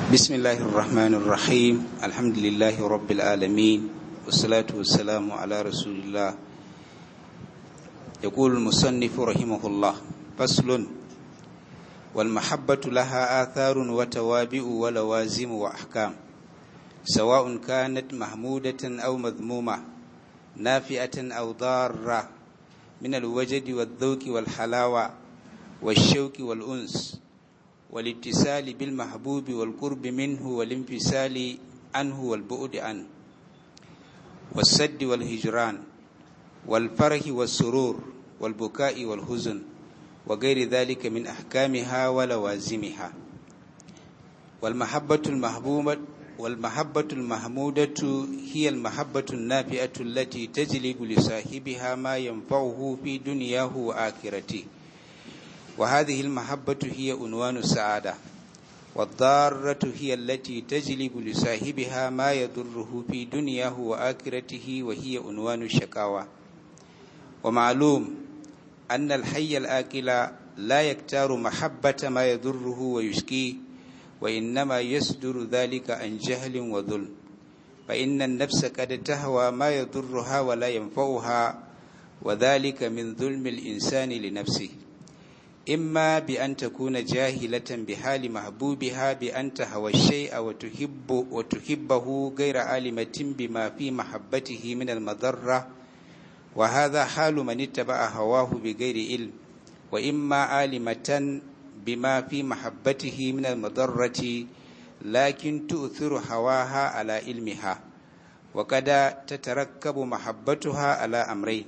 بسم الله الرحمن الرحيم الحمد لله رب العالمين والصلاة والسلام على رسول الله يقول المصنف رحمه الله فصل والمحبة لها آثار وتوابع ولوازم وأحكام سواء كانت محمودة أو مذمومة نافئة أو ضارة من الوجد والذوق والحلاوة والشوك والأنس والاتصال بالمحبوب والقرب منه والانفصال عنه والبعد عنه والسد والهجران والفرح والسرور والبكاء والحزن وغير ذلك من أحكامها ولوازمها والمحبة المحبوبة والمحبة المحمودة هي المحبة النافئة التي تجلب لصاحبها ما ينفعه في دنياه وآخرته وهذه المحبة هي عنوان السعادة والضارة هي التي تجلب لصاحبها ما يضره في دنياه وآخرته وهي عنوان الشقاوة ومعلوم أن الحي الآكل لا يكتار محبة ما يضره ويشكيه وإنما يصدر ذلك عن جهل وظلم فإن النفس قد تهوى ما يضرها ولا ينفعها وذلك من ظلم الإنسان لنفسه إما بأن تكون جاهلة بحال محبوبها بأن تهوى الشيء وتحب وتحبه غير عالمة بما في محبته من المضرة وهذا حال من اتبع هواه بغير علم وإما عالمة بما في محبته من المضرة لكن تؤثر هواها على علمها وقد تتركب محبتها على أمرين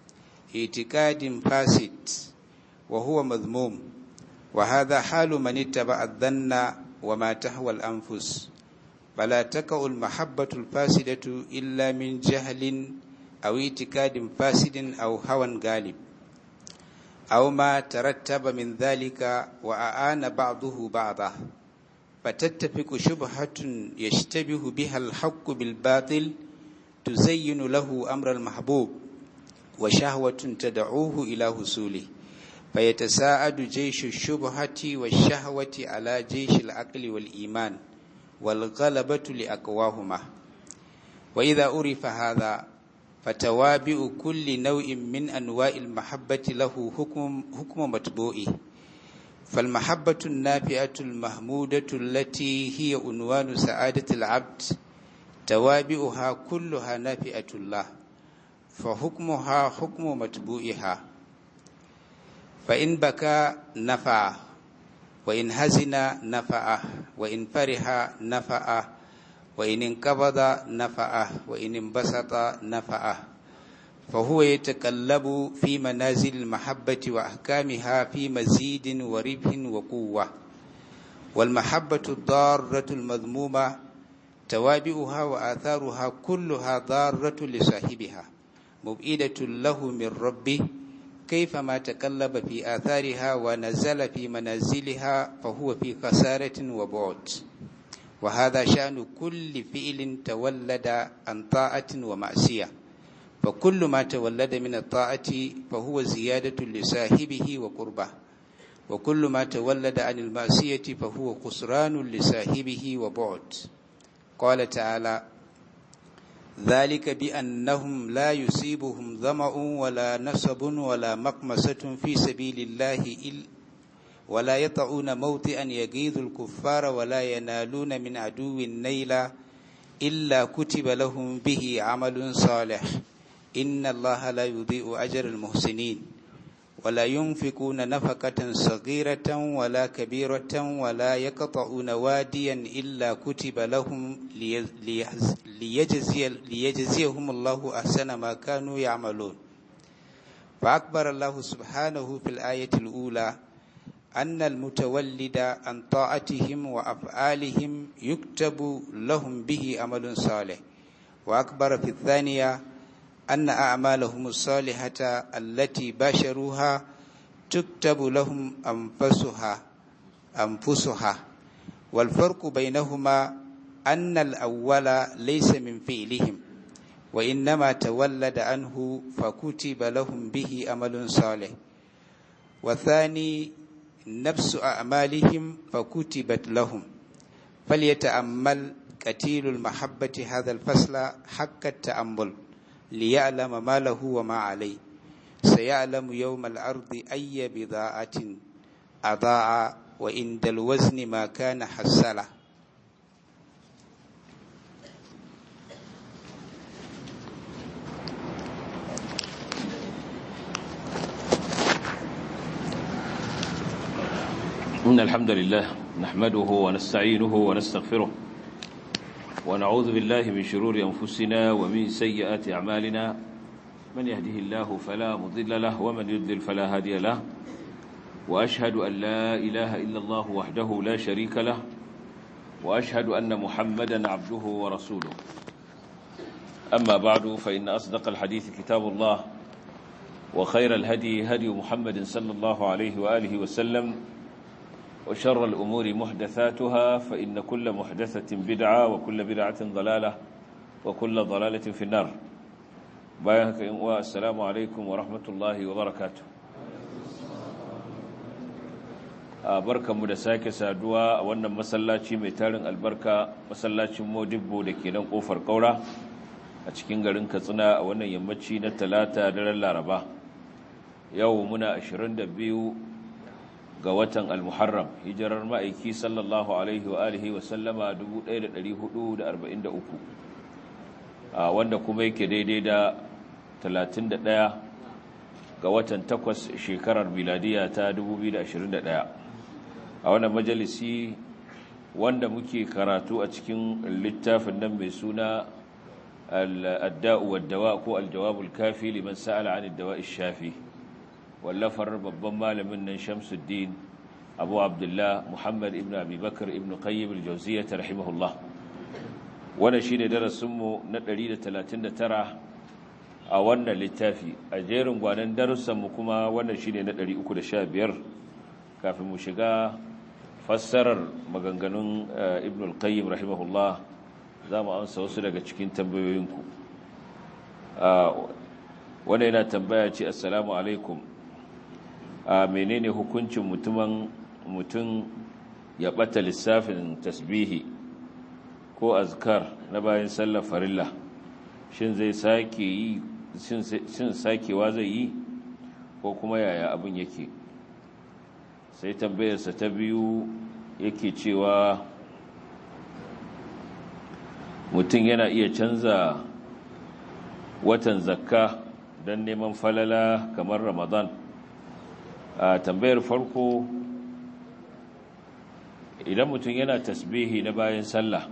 اعتقاد فاسد وهو مذموم وهذا حال من اتبع الظن وما تهوى الأنفس فلا تقع المحبة الفاسدة إلا من جهل أو اعتقاد فاسد أو هوى غالب أو ما ترتب من ذلك وأعان بعضه بعضا فتتفق شبهة يشتبه بها الحق بالباطل تزين له أمر المحبوب وشهوة تدعوه إلى حصوله فيتساعد جيش الشبهة والشهوة على جيش العقل والإيمان والغلبة لأقواهما وإذا عرف هذا فتوابع كل نوع من أنواع المحبة له حكم, حكم متبوئه فالمحبة النافئة المحمودة التي هي عنوان سعادة العبد توابعها كلها نافئة الله فحكمها حكم متبوئها فإن بكى نفع وإن هزن نفعه وإن فرح نفعه وإن انقبض نفعه وإن انبسط نفعه فهو يتقلب في منازل المحبة وأحكامها في مزيد وربح وقوة والمحبة الضارة المذمومة توابعها وآثارها كلها ضارة لصاحبها مبئدة له من ربه كيفما تقلب في آثارها ونزل في منازلها فهو في خسارة وبعد وهذا شأن كل فعل تولد عن طاعة ومعصية فكل ما تولد من الطاعة فهو زيادة لصاحبه وقربه وكل ما تولد عن المعصية فهو خسران لصاحبه وبعد قال تعالى ذلك بأنهم لا يصيبهم ظمأ ولا نصب ولا مقمسة في سبيل الله ولا يطعون موطئا يغيظ الكفار ولا ينالون من عدو نيلا إلا كتب لهم به عمل صالح إن الله لا يضيء أجر المحسنين ولا ينفقون نفقة صغيرة ولا كبيرة ولا يقطعون واديا إلا كتب لهم ليجزي ليجزيهم الله أحسن ما كانوا يعملون فأكبر الله سبحانه في الآية الأولى أن المتولد عن طاعتهم وأفعالهم يكتب لهم به عمل صالح وأكبر في الثانية أن أعمالهم الصالحة التي باشروها تكتب لهم أنفسها أنفسها والفرق بينهما أن الأول ليس من فعلهم وإنما تولد عنه فكتب لهم به عمل صالح والثاني نفس أعمالهم فكتبت لهم فليتأمل قتيل المحبة هذا الفصل حق التأمل ليعلم ما له وما عليه سيعلم يوم الأرض أي بضاعة أضاع وعند الوزن ما كان حسله إن الحمد لله نحمده ونستعينه ونستغفره ونعوذ بالله من شرور أنفسنا ومن سيئات أعمالنا من يهده الله فلا مضل له ومن يضلل فلا هادي له وأشهد أن لا إله إلا الله وحده لا شريك له وأشهد أن محمدا عبده ورسوله أما بعد فإن أصدق الحديث كتاب الله وخير الهدي هدي محمد صلى الله عليه وآله وسلم وشر الأمور محدثاتها فإن كل محدثة بدعة وكل بدعة ضلالة وكل ضلالة في النار بايهك السلام عليكم ورحمة الله وبركاته barkanmu da sake saduwa a wannan masallaci mai tarin albarka masallacin modibbo da ke nan kofar kaura a cikin garin katsina a wannan yammaci na talata daren laraba yau muna 22 ga watan al-muharram hijirar ma'aiki sallallahu alaihi wa alihi wa sallama 1443 a wanda kuma yake daidai da 31 ga watan 8 shekarar miladiya ta 2021 a wannan majalisi wanda muke karatu a cikin littafin nan mai suna al-adda'u wad-dawa ko al-jawabul kafi liman sa'ala 'an ad-dawa'i shafi wallafar babban malamin nan Shamsuddin Abu Abdullah Muhammad ibn Abi Bakar ibn Qayyim al-Jawziyyah rahimahullah wannan shine darasin mu na 139 a wannan littafi a jerin gwanan darussan mu kuma wannan shine na 315 kafin mu shiga fassarar maganganun Ibn al-Qayyim rahimahullah zamu amsa wasu daga cikin tambayoyinku wannan yana tambaya ce assalamu alaikum a menene hukuncin mutumin mutum ya bata lissafin tasbihi ko azkar na bayan sallar farilla shin zai sake yi shin sakewa zai yi ko kuma yaya abin yake sai tambayarsa ta biyu yake cewa mutum yana iya canza watan zakka don neman falala kamar ramadan a tambayar farko idan mutum yana tasbihi na bayan sallah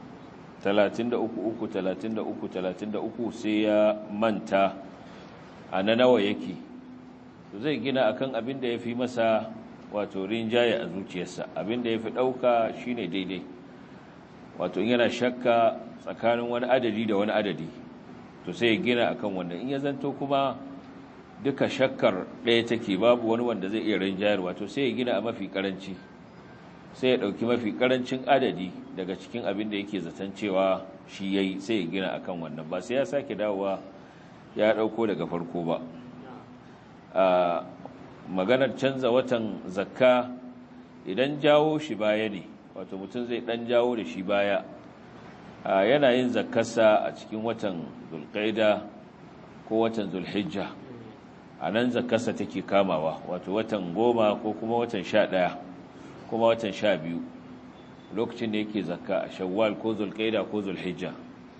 33 33 33 sai ya manta a na nawa yake zai gina akan abin da ya fi masa wato rinjaye a zuciyarsa abin da ya fi ɗauka shine daidai wato yana shakka tsakanin wani adadi da wani adadi to sai ya gina akan wannan in ya zanto kuma duka shakkar ɗaya take babu wani wanda zai iya rinjayar wato sai ya gina a mafi karanci sai ya ɗauki mafi karancin adadi daga cikin abin da yake zaton cewa shi ya yi sai ya gina akan wannan ba sai ya sake dawowa ya ɗauko daga farko ba a maganar canza watan zakka idan jawo shi baya ne wato mutum zai ɗan jawo da shi baya yana yin zakkarsa a cikin watan zulƙaida ko watan zulhijja a nan zakarsa take kamawa wato watan goma ko kuma watan sha ɗaya kuma watan sha biyu lokacin da yake zakka a shawwal ko zulƙaida ko zulhijja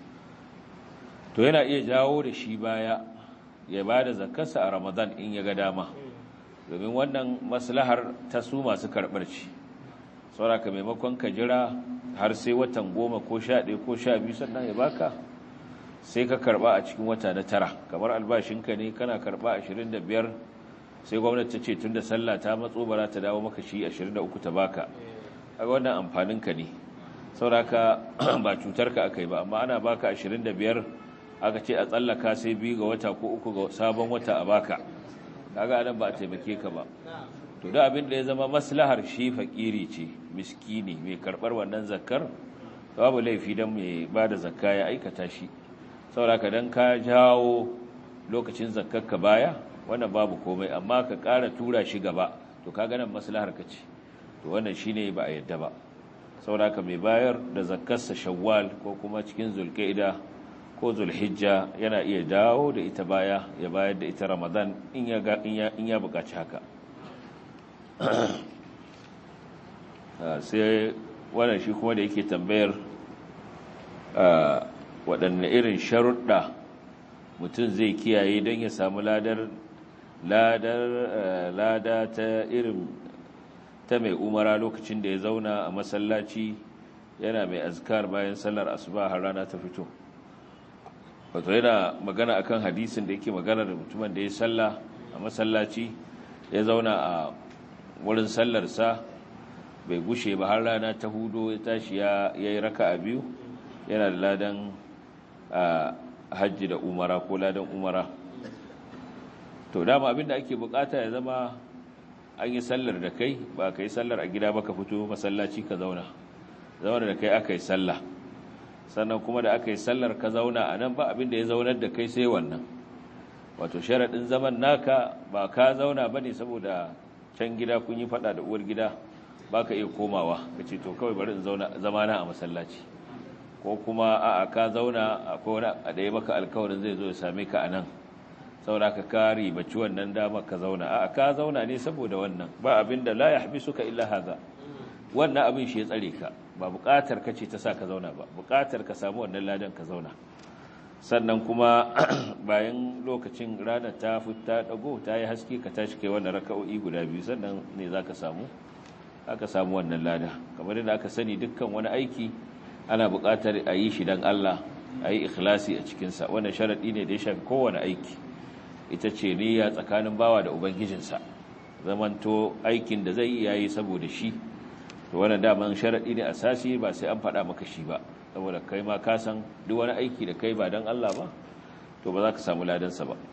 to yana iya jawo da shi baya ya ba da zakarsa a ramadan in ya ga dama domin wannan maslahar ta su masu karɓar ci sauraka maimakon ka jira har sai watan goma ko sha ɗaya ko sha biyu sannan ya baka sai ka karba a cikin wata na tara kamar albashinka ne kana karba 25 sai gwamnati ta ce tunda sallah ta matso bara ta dawo maka shi 23 ta baka kaga wannan amfaninka ne sauraka ba cutarka akai ba amma ana baka 25 aka ce a tsallaka sai biyu ga wata ko uku ga sabon wata a baka kaga anan ba a taimake ka ba to da abin da ya zama maslahar shi fakiri ce miskini mai karbar wannan zakkar babu laifi dan mai bada zakka ya aikata shi sauraka don ka jawo lokacin zakkarka baya wannan babu komai amma ka ƙara tura shi gaba to ka ganin maslahar ka ce to wannan shine ba a yadda ba sauraka mai bayar da zakarsa shawwal ko kuma cikin zulqa'ida ko zulhijja yana iya dawo da ita baya ya bayar da ita ramadan in ya in ya buƙaci haka sai wannan shi kuma da yake tambayar waɗanne irin sharuɗa mutum zai kiyaye don ya samu ladar ladar lada ta irin ta mai umara lokacin da ya zauna a masallaci yana mai azkar bayan sallar asuba har rana ta fito wato yana magana akan hadisin da yake magana da mutumin da ya salla a masallaci ya zauna a wurin sallarsa bai gushe ba har rana ta hudo ya tashi ya yi raka a biyu yana da ladan hajji da umara ko ladan umara to dama abinda ake bukata ya zama an yi sallar da kai ba ka yi sallar a gida ba ka fito masallaci ka zauna zauna da kai aka yi sallah sannan kuma da aka yi sallar ka zauna a nan ba abinda ya zaunar da kai sai wannan wato sharaɗin zaman naka ba ka zauna ba ne saboda can gida kun yi faɗa da uwar gida ba ka iya komawa ka ce to kawai bari in zama na a masallaci ko kuma a ka zauna akwai wani a ɗaya maka alkawarin zai zo ya same ka a nan saboda ka kari bacci wannan dama ka zauna a ka zauna ne saboda wannan ba abin da la ya haɓi suka illa haza wannan abin shi ya tsare ka ba buƙatar ka ce ta sa ka zauna ba buƙatar ka samu wannan ladan ka zauna sannan kuma bayan lokacin ranar ta fita dago ta yi haske ka tashi kai wannan raka'o'i guda biyu sannan ne za ka samu aka samu wannan lada kamar yadda aka sani dukkan wani aiki ana buƙatar a yi shi don Allah a yi ikhlasi a cikinsa wannan sharaɗi ne da ya shafi kowane aiki ita ce niyya tsakanin bawa da ubangijinsa zamanto aikin da zai yi yayi saboda shi to wannan daman sharaɗi ne asasi ba sai an faɗa maka shi ba saboda kai ma ka san duk wani aiki da kai ba don Allah ba to ba za ka samu ladansa ba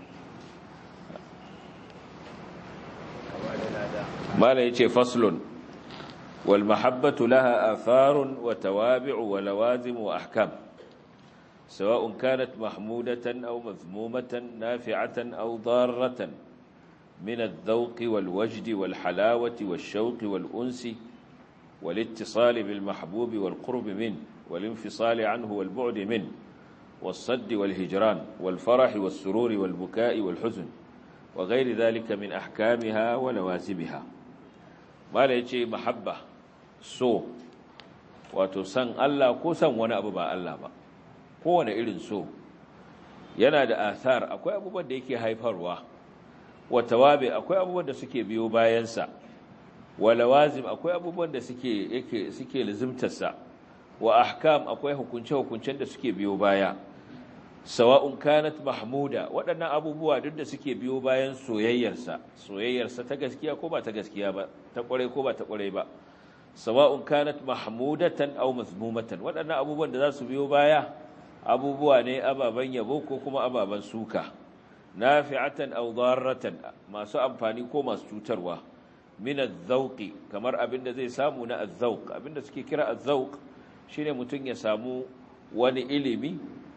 mala yace faslun wal mahabbatu laha atharun wa tawabi'u wa lawazim wa ahkam سواء كانت محمودة أو مذمومة نافعة أو ضارة من الذوق والوجد والحلاوة والشوق والأنس والاتصال بالمحبوب والقرب منه والانفصال عنه والبعد منه والصد والهجران والفرح والسرور والبكاء والحزن وغير ذلك من أحكامها ولوازمها ما ليتي محبة سو وتسن الله كسن ونأببا الله با kowane irin so yana da athar akwai abubuwan da yake haifarwa wa tawabi akwai abubuwan da suke biyo bayansa wa lawazim akwai abubuwan da suke yake suke lazimtarsa wa ahkam akwai hukunce-hukuncen da suke biyo baya sawa'un kanat mahmuda waɗannan abubuwa duk da suke biyo bayan soyayyarsa soyayyarsa ta gaskiya ko ba ta gaskiya ba ta ƙware ko ba ta ƙware ba sawa'un kanat mahmudatan aw mazmumatan waɗannan abubuwan da za su biyo baya abubuwa ne ababen yabo ko kuma ababen suka nafi'atan aw darratan masu amfani ko masu cutarwa min az-zawqi kamar abinda zai samu na az-zawq abinda suke kira az-zawq shine mutun ya samu wani ilimi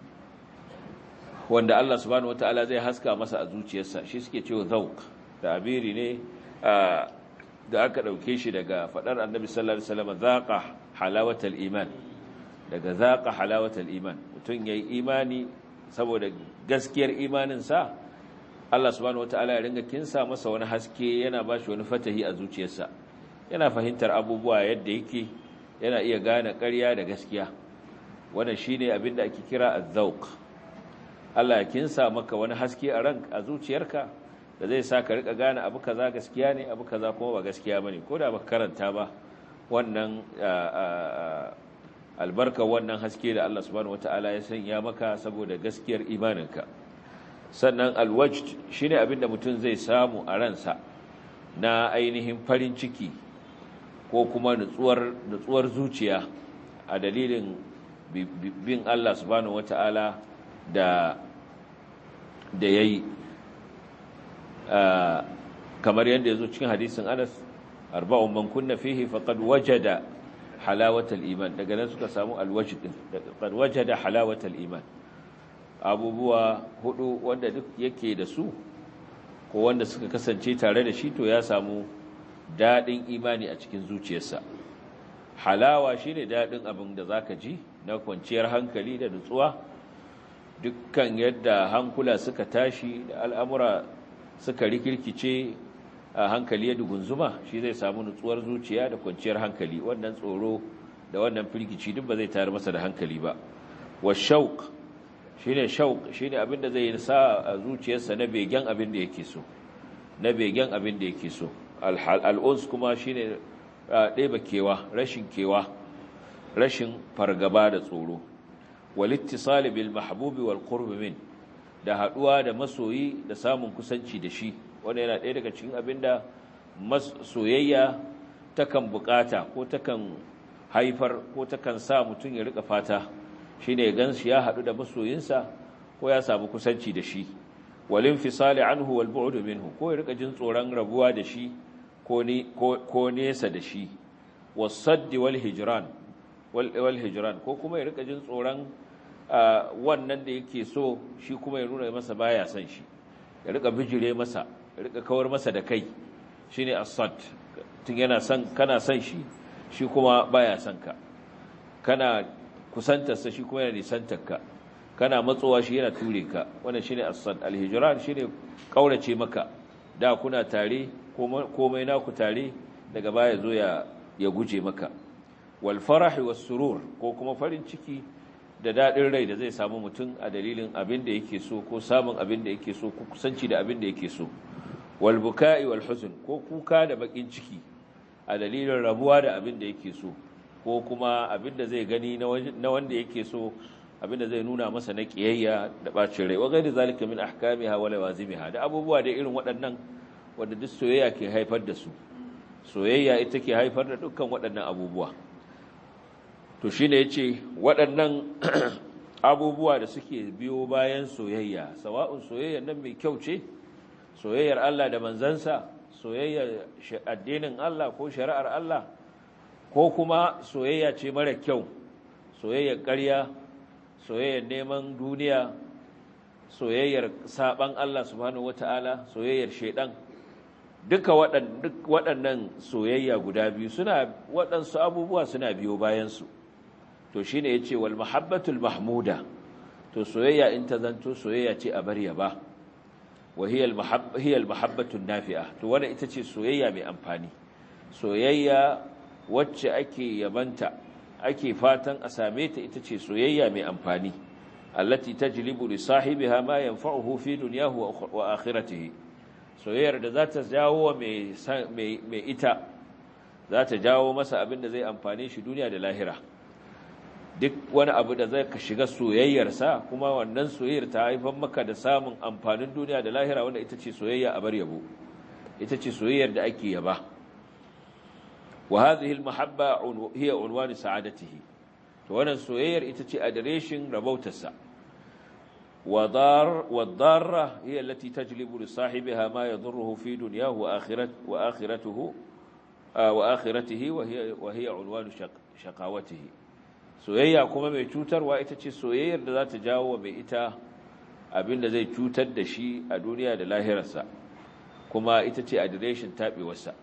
wanda Allah subhanahu wataala zai haska masa a zuciyarsa shi suke cewa zawq da abiri ne da aka dauke shi daga fadar annabi sallallahu alaihi wasallam zaqa halawatal iman daga zaqa halawatal iman mutun yayi imani saboda gaskiyar imaninsa Allah subhanahu wataala ya ringa kinsa masa wani haske yana bashi wani fatahi a zuciyarsa yana fahimtar abubuwa yadda yake yana iya gane ƙarya da gaskiya wannan shine abin da ake kira az-zawq Allah ya kinsa maka wani haske a ran a zuciyarka da zai sa ka rika gane abu kaza gaskiya ne abu kaza kuma ba gaskiya bane ko da baka karanta ba wannan albarka wannan haske da Allah subhanahu wataala ya sanya maka saboda gaskiyar imaninka sannan alwajd shine abinda mutum zai samu a ransa na ainihin farin ciki ko kuma nutsuwar nutsuwar zuciya a dalilin bin Allah subhanahu wataala da da yayi kamar yadda yazo cikin hadisin Anas arba'un man kunna fihi faqad wajada halawatal iman daga nan suka samu alwajd din faqad wajada halawatal iman abubuwa hudu wanda duk yake da su ko wanda suka kasance tare da shi to ya samu dadin imani a cikin zuciyarsa halawa shine daɗin abin da zaka ji na kwanciyar hankali da nutsuwa dukkan yadda hankula suka tashi da al'amura suka rikirkice a hankali ya dugunzuma shi zai samu nutsuwar zuciya da kwanciyar hankali wannan tsoro da wannan firgici duk ba zai tayar masa da hankali ba wa shauk shine shauk shine abin da zai sa a zuciyarsa na begen abin da yake so na begen abin da yake so al'uns kuma shine ɗeba kewa rashin kewa rashin fargaba da tsoro walittisali bil mahbubi wal qurb min da haduwa da masoyi da samun kusanci da shi wanda yana ɗaya daga cikin abinda soyayya takan bukata ko takan haifar ko takan sa mutum ya rika fata shine ya gansu ya hadu da masoyinsa ko ya samu kusanci da shi walin fisali anhu wal bu'd minhu ko ya rika jin tsoron rabuwa da shi ko ni ko nesa da shi was-sadd wal hijran wal hijran ko kuma ya rika jin tsoron wannan da yake so shi kuma ya nuna masa baya son shi ya rika bijire masa ya rika kawar masa da kai shine as-sad tun yana son kana son shi shi kuma baya son ka kana kusantarsa shi kuma yana nisantarka kana matsowa shi yana ture ka wannan shine as-sad al-hijran shine kaurace maka da kuna tare komai naku tare daga baya zo ya ya guje maka wal farah was surur ko kuma farin ciki da dadin rai da zai samu mutum a dalilin abin da yake so ko samun abin da yake so ko kusanci da abin da yake so wal buka'i wal huzn ko kuka da bakin ciki a dalilin rabuwa da abin da yake so ko kuma abin da zai gani na wanda yake so abin da zai nuna masa na kiyayya da bacin rai wa gairi zalika min ahkamiha wa lawazimiha da abubuwa da irin waɗannan wanda duk soyayya ke haifar da su soyayya ita ke haifar da dukkan waɗannan abubuwa to shine yace waɗannan abubuwa da suke biyo bayan soyayya sawa'un soyayyar nan mai kyau ce soyayyar Allah da manzansa soyayyar addinin Allah ko shari'ar Allah ko kuma soyayya ce mara kyau soyayyar ƙarya soyayyar neman duniya soyayyar saban Allah subhanahu wata'ala soyayyar shedan duka waɗannan soyayya guda biyu suna waɗansu abubuwa suna biyo bayansu to shine yace wal mahabbatul mahmuda to soyayya in ta zanto soyayya ce a bariya ba wa hiya al mahabbatun nafi'a to wannan ita ce soyayya mai amfani soyayya wacce ake yabanta ake fatan a same ta ita ce soyayya mai amfani allati tajlibu li sahibiha ma yanfa'uhu fi dunyahu wa akhiratihi soyayyar da za ta jawo mai mai ita za ta jawo masa abin da zai amfane shi duniya da lahira duk wani abu da zai ka shiga soyayyarsa kuma wannan soyayyar ta haifar maka da samun amfanin duniya da lahira wanda ita ce soyayya a bar yabo ita ce soyayyar da ake yaba wa hadhihi almahabba hiya unwan sa'adatihi to wannan soyayyar ita ce adireshin rabautarsa wa dar wa darra hiya allati tajlibu li sahibiha ma yadurruhu fi dunyahu wa akhirat wa akhiratuhu wa akhiratihi wa hiya wa hiya unwan shaqawatihi soyayya kuma mai cutarwa ita ce soyayyar da za ta jawo wa mai ita abinda zai cutar da shi a duniya da lahirarsa kuma ita ce adireshin taɓewarsa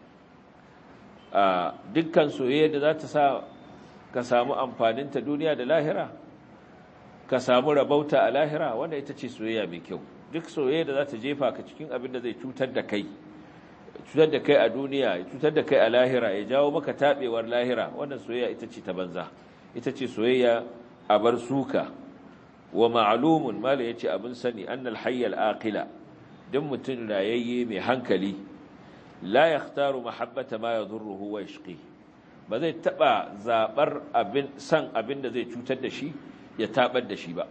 a dukkan soyayyar da za ta sa ka samu amfaninta duniya da lahira ka samu rabauta a lahira wanda ita ce soyayya mai kyau duk soyayya da za ta jefa ka cikin abin da zai cutar da kai cutar da kai a duniya cutar da kai a lahira ya jawo maka taɓewar lahira wannan soyayya ita ce ta banza ita ce soyayya a bar suka wa ma'lumun mala yace abin sani annal hayyal aqila duk mutum rayayye mai hankali la yakhtaru mahabbata ma yadurruhu wa yashqi ba zai taba zabar abin san abin da zai cutar da shi ya tabar da shi ba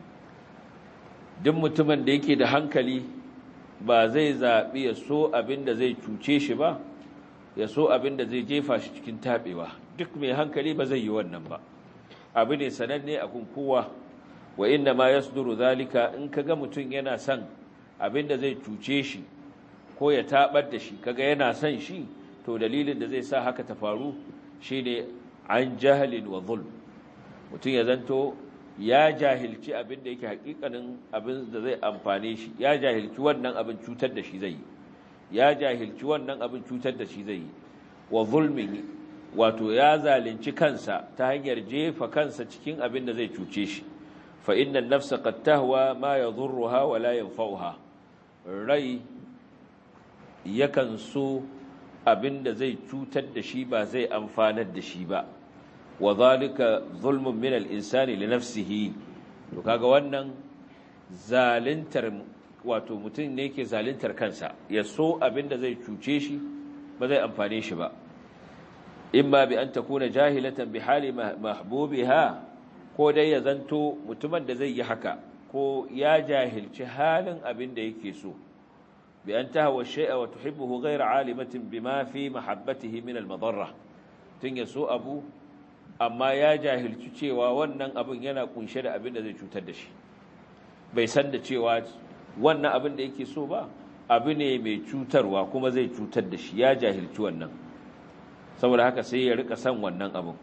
duk mutumin da yake da hankali ba zai zabi ya so abin da zai cuce shi ba ya so abin da zai jefa shi cikin tabewa duk mai hankali ba zai yi wannan ba abu ne sananne a kun kowa wa inna ma yasduru zalika in kaga mutum yana son abin da zai cuce shi ko ya tabar da shi kaga yana son shi to dalilin da zai sa haka ta faru shine an jahalin wa zulm mutum ya zanto ya jahilci abin da yake hakikanin abin da zai amfane shi ya jahilci wannan abin cutar da shi zai yi ya jahilci wannan abin cutar da shi zai yi wa zulmin wato ya zalunci kansa ta hanyar jefa kansa cikin abin da zai cuce shi fa inna an-nafsa qad tahwa ma yadhurruha wa la yanfa'uha rai yakan so abin da zai cutar da shi ba zai amfanar da shi ba wa zalika zulmun min al-insani li nafsihi to kaga wannan zalintar wato mutum ne yake zalintar kansa ya so abin da zai cuce shi ba zai amfane shi ba imma bi an takuna jahilatan bi hali mahbubiha ko dai ya zanto mutumin da zai yi haka ko ya jahilci halin abin da yake so bi an tahwa shay'a wa tuhibbuhu ghayra alimatin bima fi mahabbatihi min al-madarra tun ya so abu amma ya jahilci cewa wannan abin yana kunshe da abin da zai cutar da shi bai san da cewa wannan abin da yake so ba abu ne mai cutarwa kuma zai cutar da shi ya jahilci wannan saboda haka sai ya rika san wannan abin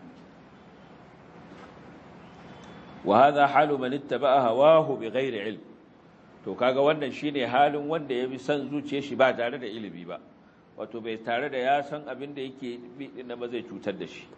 wa hadha halu man ittaba'a hawahu bighairi ilm to kaga wannan shine halin wanda ya bi san zuciyar shi ba tare da ilimi ba wato bai tare da ya san abin da yake bi din ba zai cutar da shi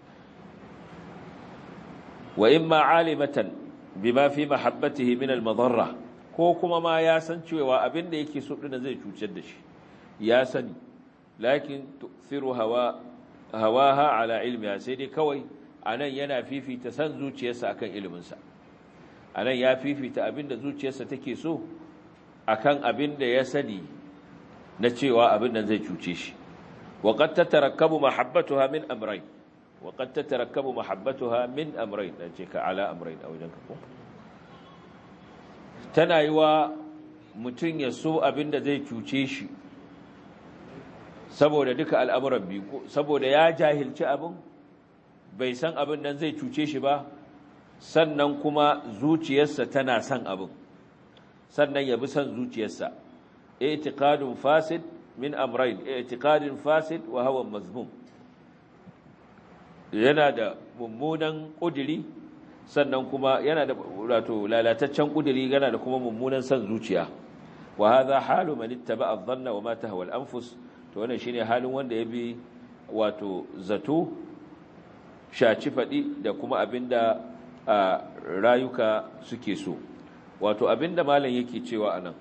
wa imma alimatan bima fi mahabbatihi min al-madarra ko kuma ma ya san cewa abin da yake so din zai cutar da shi ya sani lakin tu'thiru hawa hawaha ala ilmiha sai dai kawai anan yana fifita san zuciyarsa akan iliminsa anan ya fifita abin da zuciyarsa take so akan abin da ya sani na cewa abin nan zai cuce shi wa qad tatarakkabu mahabbatuha min amrayn وقد تتركب محبتها من امرين نجيك على امرين او جنكم tana yiwa mutum ya so abinda zai cuce shi saboda duka al'amuran biyu saboda ya jahilci abin bai san abin nan zai cuce shi ba sannan kuma zuciyarsa tana son abin sannan ya bi son zuciyarsa i'tiqadun fasid min amrayn i'tiqadun fasid wa hawa mazmum yana da mummunan ƙudiri sannan kuma yana da wato lalataccen ƙudiri yana da kuma mummunan san zuciya wa hadha halu man ittaba'a adh-dhanna wa ma tahwa al-anfus to wannan shine halin wanda ya bi wato zato shaci fadi da kuma abinda rayuka suke so wato abinda malam yake cewa anan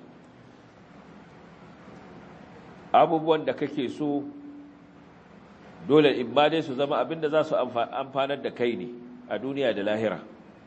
abubuwan da kake so dole in ba dai su zama abinda za su amfanar da kai ne a duniya da lahira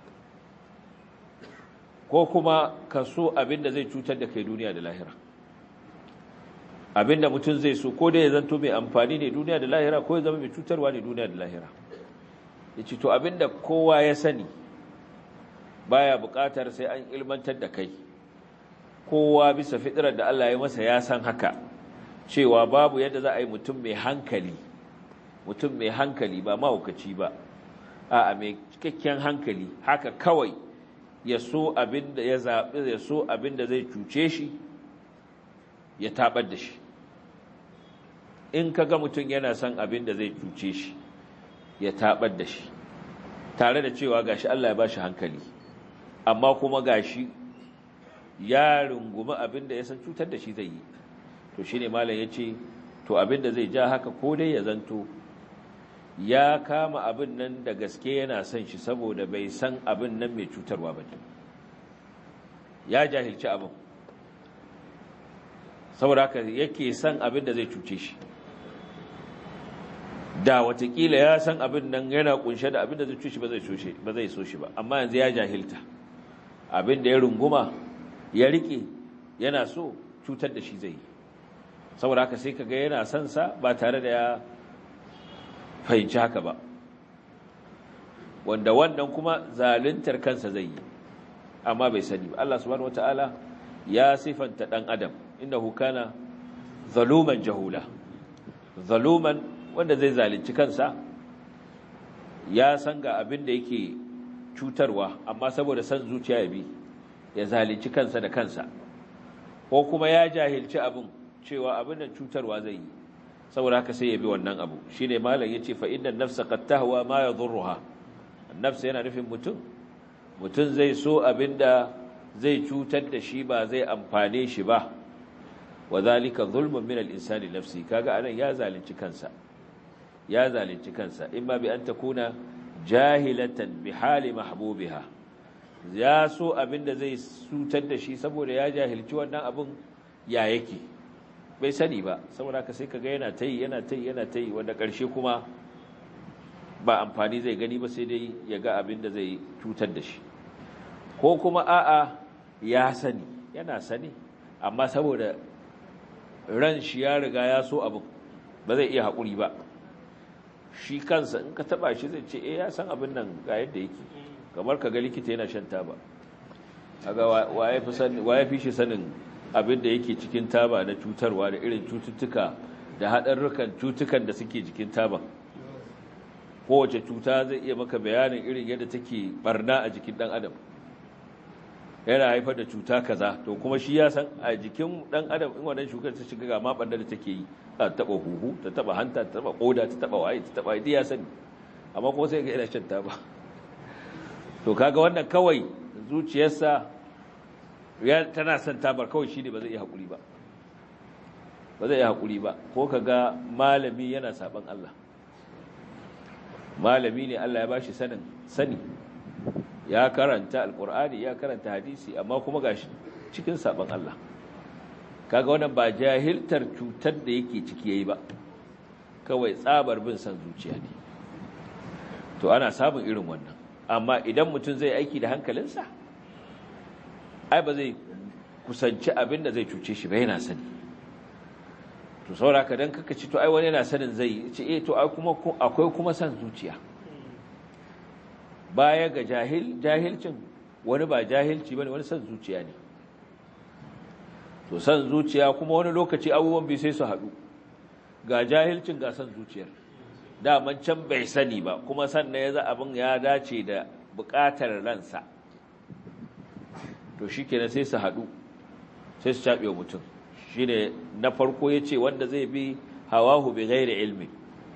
ko kuma ka so abinda zai cutar da kai duniya da lahira abinda mutum zai so ko dai ya zanto mai amfani ne duniya da lahira ko ya zama mai cutarwa ne duniya da lahira ya ce to abinda kowa ya sani baya buƙatar sai an ilmantar da kai kowa bisa fitirar da Allah ya masa ya san haka cewa babu yadda za a yi mutum mai hankali mutum mai hankali ba mahaukaci ba a mai cikakken hankali haka kawai ya so abin da ya zaɓi ya so abin da zai cuce shi ya taɓar da shi in ka ga mutum yana son abin da zai cuce shi ya taɓar da shi tare da cewa gashi Allah ya ba shi hankali amma kuma gashi ya rungumi abin da ya san cutar da shi zai yi to shine malam ya ce to abin da zai ja haka ko dai ya zanto ya kama abin nan da gaske yana son shi saboda bai san abin nan mai cutarwa ba ne ya jahilci abin saboda haka yake son abin da zai cuce shi da watakila ya san abin nan yana kunshe da abin da zai cuce ba zai so shi ba amma yanzu ya jahilta abin da ya runguma ya rike yana so cutar da shi zai yi saboda haka sai kaga yana son sa ba tare da ya fahimci haka ba wanda wannan kuma zaluntar kansa zai yi amma bai sani ba Allah subhanahu wataala ya sifanta dan adam innahu kana zaluman jahula zaluman wanda zai zalunci kansa ya san ga abin da yake cutarwa amma saboda san zuciya ya bi ya zalunci kansa da kansa ko kuma ya jahilci abin cewa abin da cutarwa zai yi saboda haka sai ya bi wannan abu shine malam yace fa innan nafsa qad tahwa ma yadhurruha nafsa yana nufin mutum mutum zai so abinda zai cutar da shi ba zai amfane shi ba wa zalika zulmun min al-insani nafsi kaga anan ya zalunci kansa ya zalunci kansa imma bi an takuna jahilatan bi hali mahbubiha ya so abinda zai sutar da shi saboda ya jahilci wannan abin ya yake bai sani ba saboda haka sai kaga yana tayi yana tayi yana tayi wanda ƙarshe kuma ba amfani zai gani ba sai dai ya ga abin da zai cutar da shi ko kuma a'a ya sani yana sani amma saboda ran shi ya riga ya so abin ba zai iya haƙuri ba shi kansa in ka taba shi zai ce eh ya san abin nan ga yadda yake kamar ka ga likita yana shan taba kaga waye fi sani waye fi shi sanin abin da yake cikin taba na cutarwa da irin cututtuka da haɗarrukan cutukan da suke jikin taba kowace cuta zai iya maka bayanin irin yadda take barna a jikin ɗan adam yana haifar da cuta kaza to kuma shi ya san a jikin ɗan adam in wannan shukar ta shiga ga ma barna da take yi ta taɓa huhu ta taɓa hanta ta taɓa ƙoda ta taɓa waye ta taɓa ya sani amma kuma sai ga yana shan taba to kaga wannan kawai zuciyarsa tana son tabar kawai shi ne ba zai iya haƙuri ba ba zai iya haƙuri ba ko ka ga malami yana saɓan Allah malami ne Allah ya ba shi sanin sani ya karanta alƙur'ani ya karanta hadisi amma kuma ga shi cikin saɓan Allah kaga wannan ba jahiltar cutar da yake ciki yayi ba kawai tsabar bin san zuciya ne to ana samun irin wannan amma idan mutum zai aiki da hankalinsa ai ba zai kusanci abin da zai cuce shi ba yana sani to sauraka don kaka ci to ai wani yana sanin zai ce eh to akwai kuma san zuciya baya ga jahil jahilcin wani ba jahilci bane wani san zuciya ne to san zuciya kuma wani lokaci abubuwan bai sai su haɗu ga jahilcin ga san zuciyar daman can bai sani ba kuma sannan ya za abin ya dace da buƙatar ransa to shi kenan sai su haɗu sai su caɓe wa mutum shi ne na farko ya ce wanda zai bi hawahu bi gairi ilmi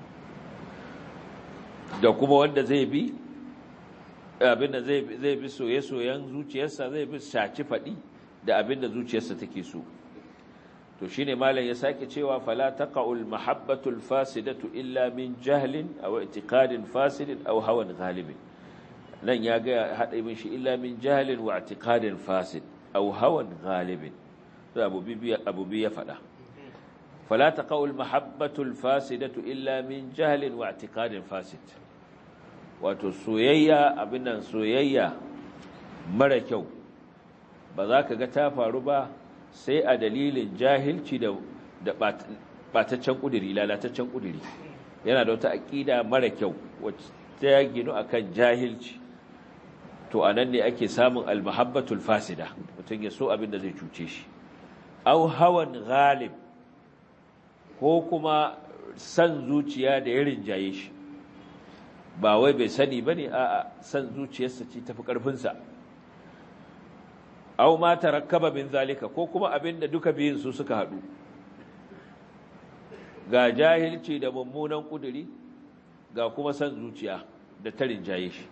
da kuma wanda zai bi abinda zai bi soye-soyen zuciyarsa zai bi shaci faɗi da abinda zuciyarsa take so to shine malam ya sake cewa fala taqaul mahabbatul fasidatu illa min jahlin aw i'tiqadin fasidin aw hawan ghalibin nan ya ga hada min shi illa min jahlin wa i'tiqadin fasid aw hawan ghalibin to abu bibi abu bi ya fada fala taqaul mahabbatul fasidatu illa min jahlin wa i'tiqadin fasid wato soyayya abin nan soyayya mara kyau ba za ka ga ta faru ba sai a dalilin jahilci da ɓataccen ƙudiri lalataccen ƙudiri yana da wata aƙida mara kyau wacce ta ginu a kan jahilci to a nan ne ake samun almahabbatul fasida mutum ya so abin da zai cuce shi au hawan ghalib ko kuma san zuciya da ya rinjaye shi ba wai bai sani ba ne a san zuciyarsa ce tafi ƙarfinsa aw ma tarakkaba min zalika ko kuma abinda duka biyun su suka hadu ga jahilci da mummunan kuduri ga kuma san zuciya da tarin jaye shi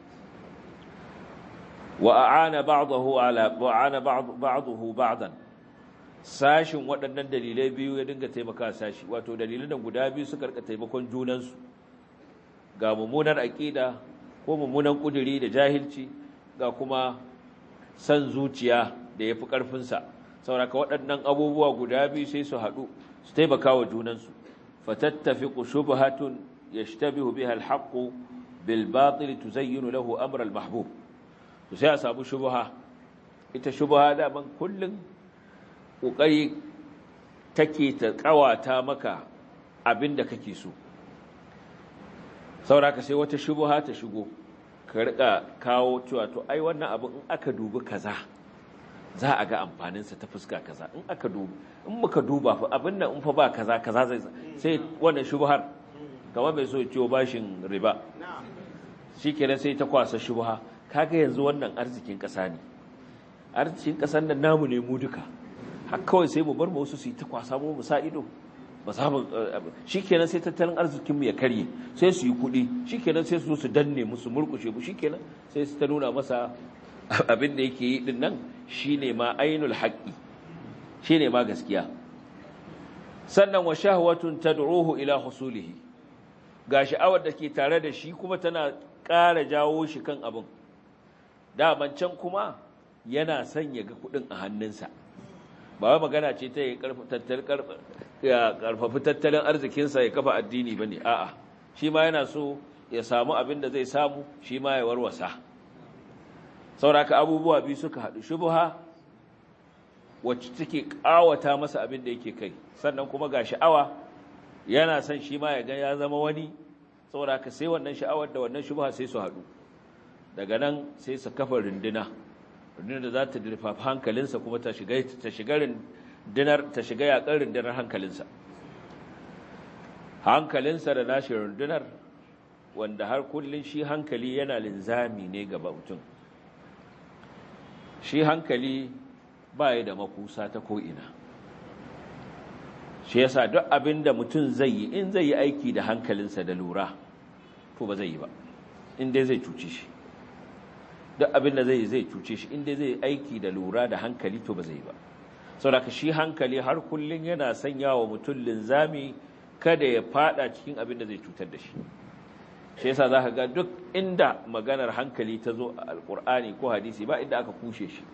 wa aana ba'dahu ala wa aana ba'dahu ba'dan sashin waɗannan dalilai biyu ya dinga taimaka sashi wato dalilan da guda biyu suka rika taimakon junansu ga mummunar aqida ko mummunan kuduri da jahilci ga kuma san zuciya da ya fi ƙarfinsa sauraka waɗannan abubuwa guda biyu sai su haɗu su taimaka wa junansu fatattafi ku shubhatun yashtabihu biha alhaqqu bil batil tuzayyinu lahu amr al mahbub to sai a samu shubha ita shubha da man kullun kokari take ta kawata maka abinda kake so sauraka sai wata shubha ta shigo ka rika kawo cewa to ai wannan abu in aka dubi kaza za a ga amfaninsa ta fuska kaza in aka dubi in muka duba fa abin nan in fa ba kaza kaza zai sai wannan shubhar kamar mai so ciwo bashin riba shikenan sai ta kwasa shubha kaga yanzu wannan arzikin kasa ne arzikin kasan nan namu ne mu duka har kawai sai mu bar mu wasu su yi ta kwasa mu sa ido ba za mu shikenan sai tattalin arzikinmu ya karye sai su yi kuɗi shikenan sai su su danne musu murkushe mu shikenan sai su ta nuna masa abin da yake yi din nan shine ma ainul haqqi shine ma gaskiya sannan wa shahwatun tad'uhu ila husulihi ga sha'awar da ke tare da shi kuma tana ƙara jawo shi kan abin daman can kuma yana son ya ga kuɗin a hannunsa ba wai magana ce ta ya karfafi tattalin arzikinsa ya kafa addini ba ne a'a shi ma yana so ya samu abin da zai samu shi ma ya warwasa sauraka abubuwa biyu suka haɗu shubuha wacce take ƙawata masa abin da yake kai sannan kuma ga sha'awa yana son shi ma ya ga ya zama wani sauraka sai wannan sha'awar da wannan shubuha sai su haɗu daga nan sai su kafa runduna rundunar da za ta dirfafa hankalinsa kuma ta shiga ta shiga rundunar ta shiga yakar rundunar hankalinsa hankalinsa da nashi rundunar wanda har kullun shi hankali yana linzami ne ga mutum shi hankali ba ya da makusa ta ko'ina shi yasa duk abin da mutum zai yi in zai yi aiki da hankalinsa da lura to ba zai yi ba in dai zai cuce shi duk abin da zai zai cuce shi inda zai aiki da lura da hankali to ba zai ba saboda shi hankali har kullun yana sanya wa mutum linzami kada ya fada cikin abin da zai cutar da shi shi yasa zaka ga duk inda maganar hankali ta zo a alkur'ani ko hadisi ba inda aka kushe shi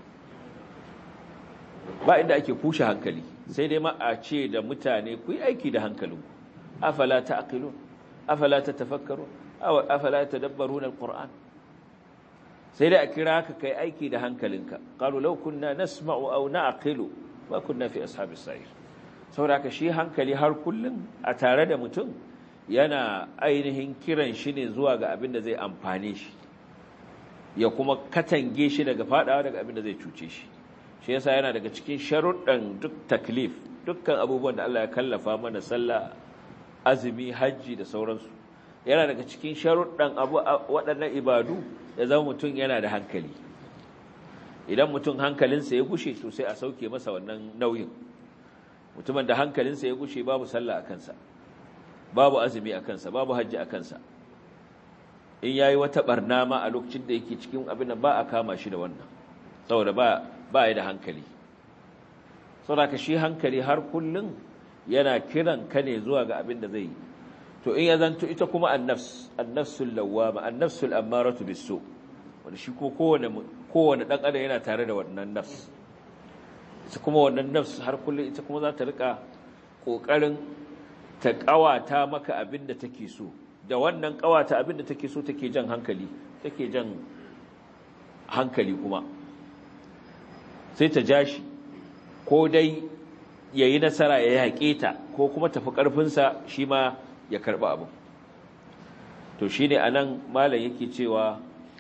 ba inda ake kushe hankali sai dai ma a ce da mutane ku yi aiki da hankalinku afala ta'qilun afala tatafakkarun afala tadabbarun alquran sai dai a kira ka kai aiki da hankalinka qalu law kunna nasma'u aw na'qilu ma kunna fi ashabis sa'ir saboda shi hankali har kullun a tare da mutum yana ainihin kiran shi ne zuwa ga abin da zai amfane shi ya kuma katange shi daga fadawa daga abin da zai cuce shi shi yasa yana daga cikin sharuɗan duk taklif dukkan abubuwan da Allah ya kallafa mana sallah azumi hajji da sauransu yana daga cikin sharuɗan abu waɗannan ibadu ya zama mutum yana da hankali idan mutum hankalinsa ya gushe to sai a sauke masa wannan nauyin mutumin da hankalinsa ya gushe babu sallah a kansa babu azumi a kansa babu hajji a kansa in yayi wata barna ma a lokacin da yake cikin abin da ba a kama shi da wannan saboda ba ba ya da hankali saboda ka shi hankali har kullun yana kiran ka ne zuwa ga abin da zai yi to in ya zanto ita kuma annafs annafsul lawwama annafsul ammaratu bisu wanda shi ko kowane kowane dan adam yana tare da wannan nafs ita kuma wannan nafs har kullun ita kuma za ta rika kokarin ta kawata maka abin da take so da wannan kawata abin da take so take jan hankali take jan hankali kuma sai ta jashi ko dai yayi nasara ya yaƙe ta ko kuma tafi ƙarfinsa shi ma ya karɓi abu to shi ne a nan malam yake cewa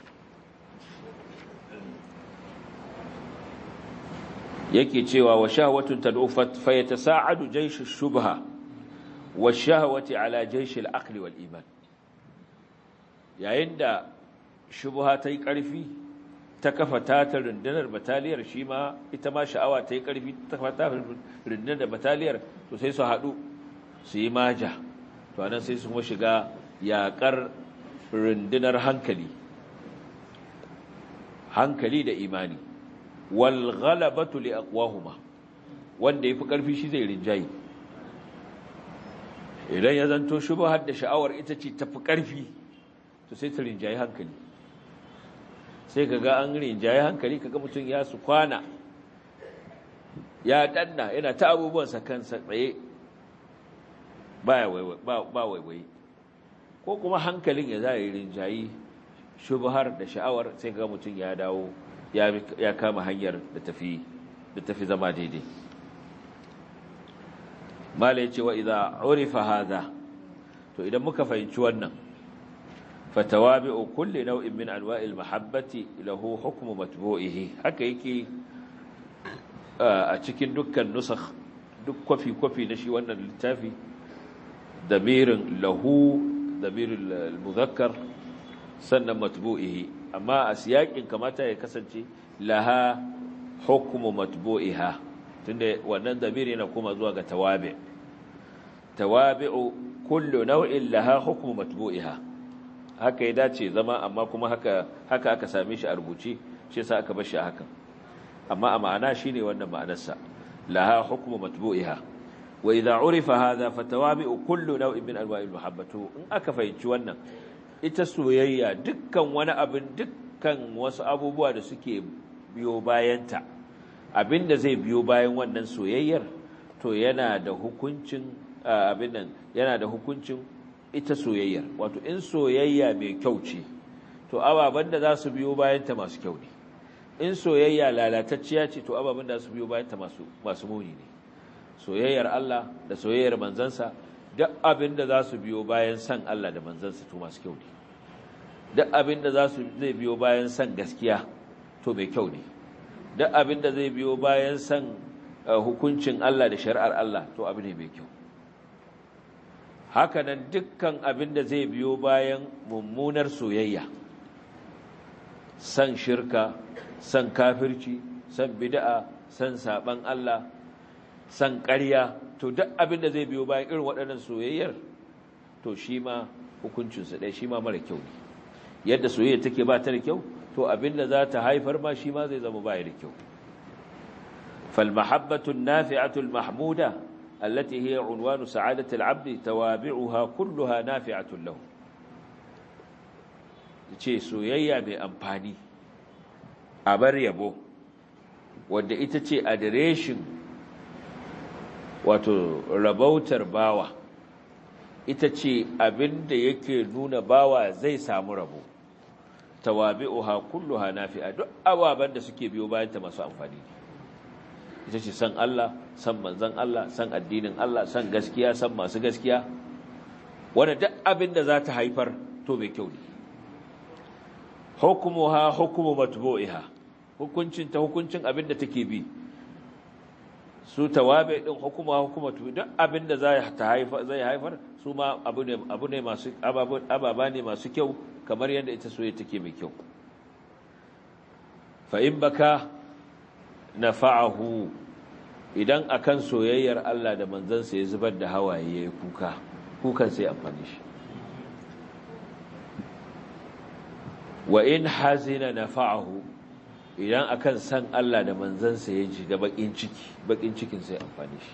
yake cewa wa shahwatun tad'u fa yatasa'adu jaysh ash-shubha wa shahwati ala jaysh al-aql wal iman yayin da shubha ta yi ƙarfi ta kafa ta ta rundunar bataliyar shi ma ita ma sha'awa ta yi ƙarfi ta kafa ta rundunar bataliyar to sai su haɗu su yi maja to anan sai su kuma shiga yaƙar rundunar hankali hankali da imani wal ghalabatu li aqwahuma wanda yafi ƙarfi shi zai rinjayi idan ya zanto shubhar da sha'awar ita ce tafi ƙarfi to sai ta rinjayi hankali sai ka ga an rinjaye hankali kaga mutum ya su kwana ya danna yana ta abubuwansa kansa tsaye ba waiwai ko kuma hankalin ya za yi rinjayi shubhar da sha'awar sai ga mutum ya dawo ya kama hanyar da tafi zama daidai mala ya ce wa idan urifa haza to idan muka fahimci wannan فتوابع كل نوع من انواع المحبه له حكم متبوعه haka yake a cikin dukkan nusakh duk kwafi kwafi na shi wannan littafi damirin lahu damirul muzakkar sannan matbu'ihi amma a siyakin kamata ya kasance laha hukmu matbu'iha tunda wannan damiri yana kuma zuwa ga tawabi tawabi'u kullu naw'in laha hukmu matbu'iha haka ya dace zama amma kuma haka haka aka same shi a rubuce shi yasa aka bar shi a hakan amma a ma'ana shine wannan ma'anarsa laha hukmu matbu'iha wa idza urifa hadha fatawabi'u kullu naw'in min anwa'il mahabbatu in aka fahimci wannan ita soyayya dukkan wani abin dukkan wasu abubuwa da suke biyo bayanta abinda zai biyo bayan wannan soyayyar to yana da hukuncin abin nan yana da hukuncin ita soyayyar wato in soyayya mai kyau ce to ababen da za su biyo bayanta masu kyau ne in soyayya lalatacciya ce to ababen da za su biyo bayanta masu masu muni ne soyayyar Allah da soyayyar manzansa duk abin da za su biyo bayan san Allah da manzansa to masu kyau ne duk abin da za su zai biyo bayan san gaskiya to mai kyau ne duk abin da zai biyo bayan san hukuncin Allah da shari'ar Allah to abu ne mai kyau hakanan dukkan abin da zai biyo bayan mummunar soyayya san shirka san kafirci san bid'a san saban Allah san ƙarya to duk abin da zai biyo bayan irin waɗannan soyayyar to shi ma hukuncinsa ɗaya shi ma mara kyau ne yadda soyayya take ba ta da kyau to abin da za ta haifar ma shi ma zai zama baya da kyau فالمحبة النافعة المحمودة التي هي عنوان سعادة العبد توابعها كلها نافعة له ce soyayya mai amfani a bar yabo wadda ita ce adireshin wato rabautar bawa ita ce abin da yake nuna bawa zai samu rabo tawabi'uha kulluha nafi'a duk ababen da suke biyo bayan ta masu amfani ne ita ce san Allah san manzan Allah san addinin Allah san gaskiya san masu gaskiya wanda duk abin da za ta haifar to mai kyau ne hukumuha hukumu matbu'iha hukuncin ta hukuncin abin da take bi su tawabe din hukuma hukumatu duk abin da zai ta haifar zai haifar su ma abu ne abu ne masu ababa ne masu kyau kamar yadda ita soyayya take mai kyau fa in baka nafa'ahu idan akan soyayyar Allah da manzansa ya zubar da hawaye yayi kuka kukan sai amfani shi wa in hazina nafa'ahu idan akan san Allah da manzansa ya ji da bakin ciki bakin cikin sai amfani shi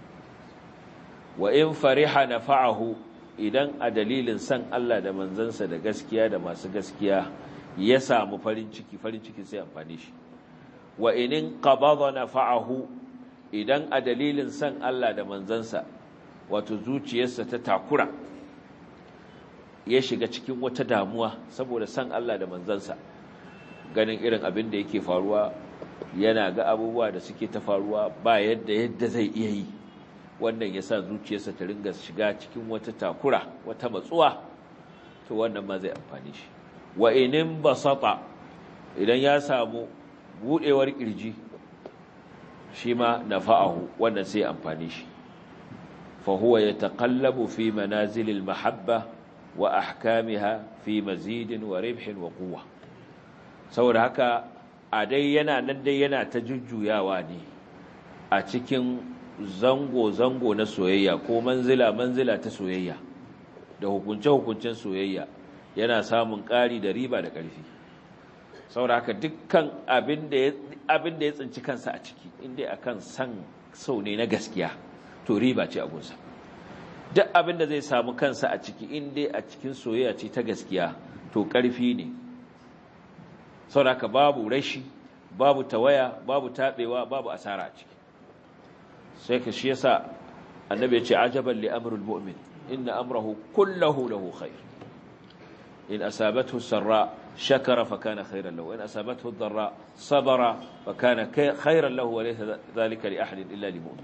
wa in fariha nafa'ahu idan a dalilin san Allah da manzansa da gaskiya da masu gaskiya ya samu farin ciki farin ciki sai amfani shi wa inin qabada nafa'ahu idan a dalilin san Allah da manzansa wato zuciyarsa ta takura ya shiga cikin wata damuwa saboda san Allah da manzansa ganin irin abin da yake faruwa yana ga abubuwa da suke ta faruwa ba yadda yadda zai iya yi wannan yasa zuciyarsa ta ringa shiga cikin wata takura wata matsuwa to wannan ma zai amfani shi wa inin basata idan ya samu budewar kirji shi ma nafa'ahu wannan sai amfani shi fa huwa yataqallabu fi manazilil mahabba wa ahkamiha fi mazidin wa ribhin wa quwwa saboda haka a dai yana nan dai yana ta jujjuyawa ne a cikin zango zango na soyayya ko manzila manzila ta soyayya da hukunce hukuncen soyayya yana samun ƙari da riba da ƙarfi saboda haka dukkan abin da ya tsinci kansa a ciki inda akan san sau ne na gaskiya to riba ce a gunsa duk abin da zai samu kansa a ciki inda a cikin soyayya ce ta gaskiya to ƙarfi ne saboda haka babu rashi babu tawaya babu taɓewa babu asara a ciki sai ka shi yasa annabi ya ce ajaban li amrul mu'min inna amrahu kullahu lahu khair in asabathu sarra شكر فكان خيرا له وإن أصابته الضراء صبر فكان خيرا له وليس ذلك لأحد إلا لمؤمن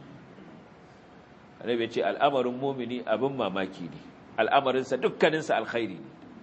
النبي يقول الأمر المؤمن أبن ما ماكيني الأمر إنسى دكا ننسى الخير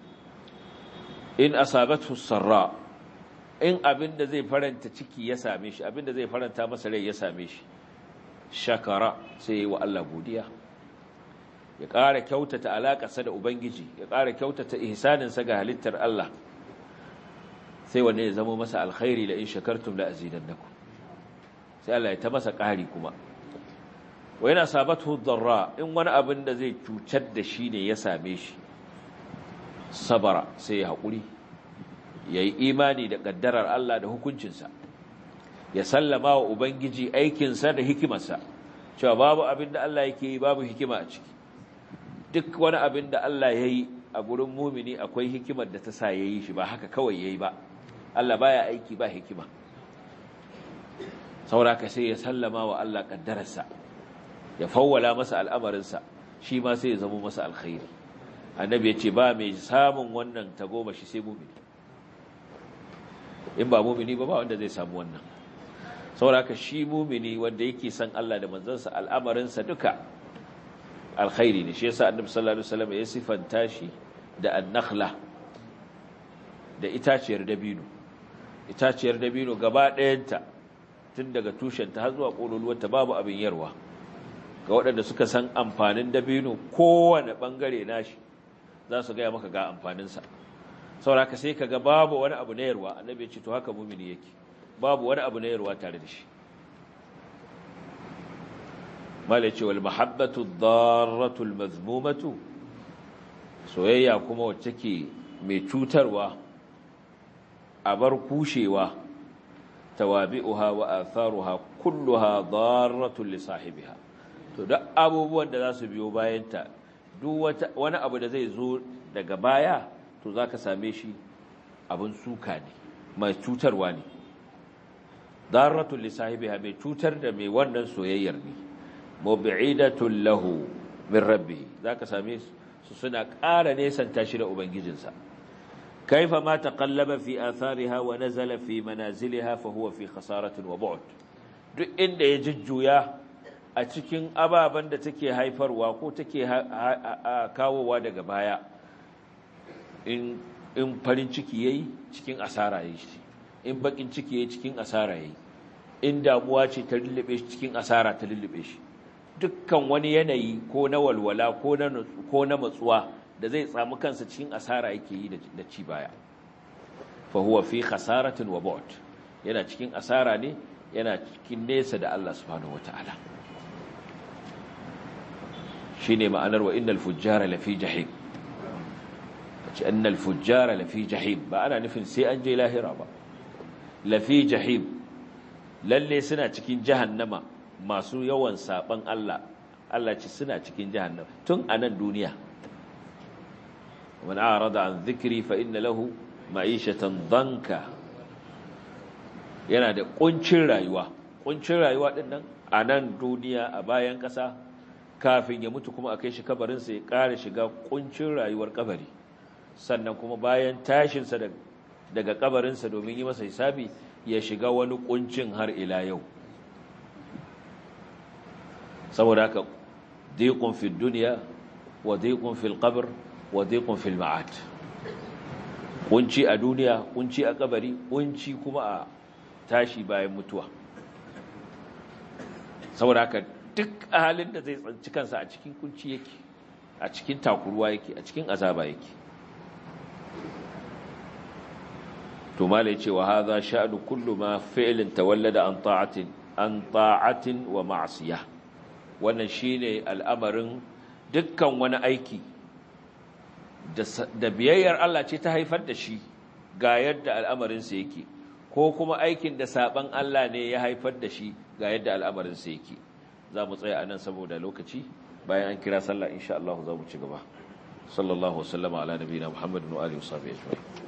إن أصابته السراء إن أبن زي فرنت تشكي يساميش أبن زي فرنت مسلي يساميش شكر سي وألا بوديا ya ƙara kyautata alaƙarsa da Ubangiji, ya ƙara kyautata ihsaninsa ga halittar Allah, sai wanne ya zama masa alkhairi da in shakartum la azidannakum. Sai Allah ya ta masa ƙari kuma. Wa yana sabatu darra in wani abin da zai cutar da shi ne ya same shi, sabara sai ya haƙuri, ya yi imani da ƙaddarar Allah da hukuncinsa, ya sallama wa Ubangiji aikinsa da hikimarsa. cewa babu abin da Allah yake yi babu hikima a ciki duk wani abin da Allah ya yi a gurin mumini akwai hikimar da ta sa ya yi shi ba haka kawai ya yi ba Allah baya aiki ba hikima sauraka sai ya sallama wa Allah ƙaddararsa ya fawwala masa al'amarinsa shi ma sai ya zama masa alkhairi annabi ya ce ba mai samun wannan tagomashi sai mumini in ba mumini ba ba wanda zai samu wannan sauraka shi mumini wanda yake san Allah da manzansa al'amarinsa duka alkhairi ne shi yasa annabi sallallahu alaihi wasallam ya sifanta shi da annakhla da itaciyar dabino itaciyar dabino gaba ɗayanta tun daga tushenta har zuwa ƙololuwarta babu abin yarwa ga waɗanda suka san amfanin dabino kowane ɓangare nashi za su gaya maka ga amfaninsa sauraka sai ka ga babu wani abu na yarwa annabi ya ce to haka mumini yake babu wani abu na yarwa tare da shi malai ce wal mahabbatu darratu al mazmumatu soyayya kuma wacce ke mai cutarwa a bar kushewa tawabi'uha wa atharuha kulluha darratu li sahibiha to duk abubuwan da za su biyo bayanta duk wani abu da zai zo daga baya to zaka same shi abin suka ne mai cutarwa ne darratu li sahibiha mai cutar da mai wannan soyayyar ne mub'idatun lahu min rabbi zaka same su suna ƙara nesanta shi da ubangijinsa kaifa ma taqallaba fi athariha wa nazala fi manaziliha fa huwa fi khasaratin wa bu'd duk inda ya jujjuya a cikin ababen da take haifarwa ko take kawowa daga baya in in farin ciki yayi cikin asara yayi shi in bakin ciki yayi cikin asara yayi in damuwa ce ta lullube shi cikin asara ta lullube shi dukkan wani yanayi ko na walwala ko na ko na matsuwa da zai tsamu kansa cikin asara yake yi da ci baya fa huwa fi khasaratin wa bu'd yana cikin asara ne yana cikin nesa da Allah subhanahu wataala shine ma'anar wa innal fujjara lafi jahim ce annal fujjara lafi jahim ba ana nufin sai an je lahira ba lafi jahim lalle suna cikin jahannama masu yawan saban Allah Allah ce suna cikin jahannama tun a nan duniya man arada an dhikri fa inna lahu ma'ishatan danka yana da kuncin rayuwa kuncin rayuwa din nan a nan duniya a bayan kasa kafin ya mutu kuma a kai shi kabarin sa ya ƙara shiga kuncin rayuwar kabari sannan kuma bayan tashin sa daga kabarin sa domin yi masa hisabi ya shiga wani kuncin har ila yau saboda haka diqun fi dunya wa diqun fil qabr wa diqun fil ma'ad kunci a duniya kunci a kabari kunci kuma a tashi bayan mutuwa saboda haka duk halin da zai tsanci kansa a cikin kunci yake a cikin takuruwa yake a cikin azaba yake to malai ce wa hadha sha'nu kullu ma fi'lin tawallada an ta'atin an ta'atin wa ma'siyah wannan shine al'amarin dukkan wani aiki da biyayyar Allah ce ta haifar da shi ga yadda al'amarinsa yake ko kuma aikin da saban Allah ne ya haifar da shi ga yadda al'amarinsa yake za mu tsaya a nan saboda lokaci bayan an kira sallah insha Allah za mu ci gaba sallallahu wasallama ala nabiyina muhammadin wa alihi wa sahbihi ajma'in